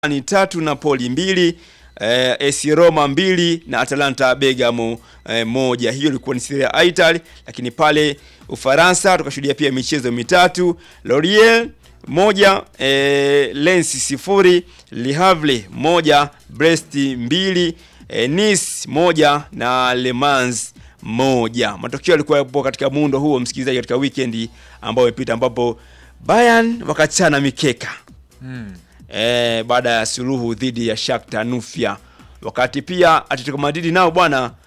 ni tatu Napoli mbili eh, AS Roma mbili na Atalanta Bergamo eh, moja. Hiyo ilikuwa ni Serie A Italy, lakini pale Ufaransa tukashuhudia pia michezo mitatu Lorient moja eh, Lens sifuri Le Havre moja Brest mbili eh, Nice moja na Le Mans moja. Matokeo yalikuwa yapo katika muundo huo, msikilizaji, katika weekend ambayo imepita, ambapo Bayern wakachana mikeka Mm. eh, baada ya suluhu dhidi ya Shakhtar Nufia, wakati pia Atletico Madrid nao bwana